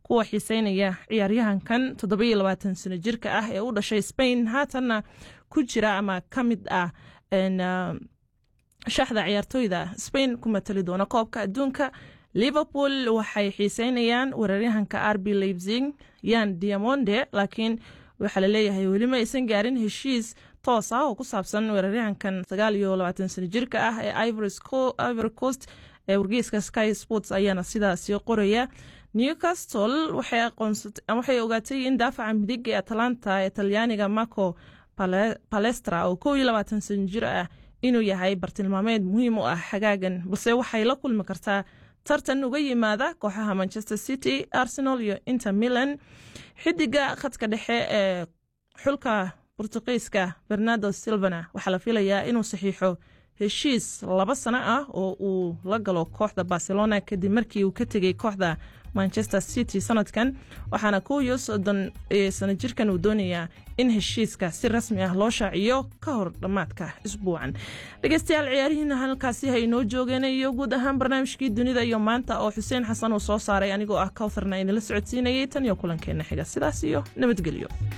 kuwa xiiseynaya ciyaaryahankan toddobiyo labaatan sano jirka ah ee u dhashay spain haatanna ku jira ama ka mid ah shaxda ciyaartooyda spain ku matali doona koobka adduunka liverpool waxay xiiseynayaan weeraryahanka rb leipzig yan diamonde laakiin waxaa laleeyahay welima aysan gaarin heshiis toos ah oo ku saabsan weeraryahankan sagaal iyo labaatan sano jirka ah ee ivory coast ee wargeyska sky sports ayaana sidaasi qoraya newcastle waxay ogaatay in daafaca midig ee atalanta ee talyaaniga marco palestra oo kow iyo labaatan sano jir ah inuu yahay bartilmaameed muhiim u ah xagaagan balse waxay la kulmi kartaa tartan uga yimaada kooxaha manchester city arsenal iyo inter milan xidiga khadka dhexe ee xulka bortuqiiska bernardo silvana waxaa la filayaa inuu saxiixo heshiis laba sano ah oo uu la galo kooxda barcelona kadib markii uu ka tegey kooxda manchester city sanadkan waxaana kow iyo soddon sano jirkan uu doonayaa in heshiiska si rasmi ah loo shaaciyo ka hor dhammaadka isbuucan dhegeystayaal ciyaarihiina halkaasi ha inoo joogeen iyo guud ahaan barnaamijkii dunida iyo maanta oo xuseen xasan uu soo saaray anigoo ah kawtharna idinla socodsiinayay tan iyo kulankeena xiga sidaas iyo nabadgelyo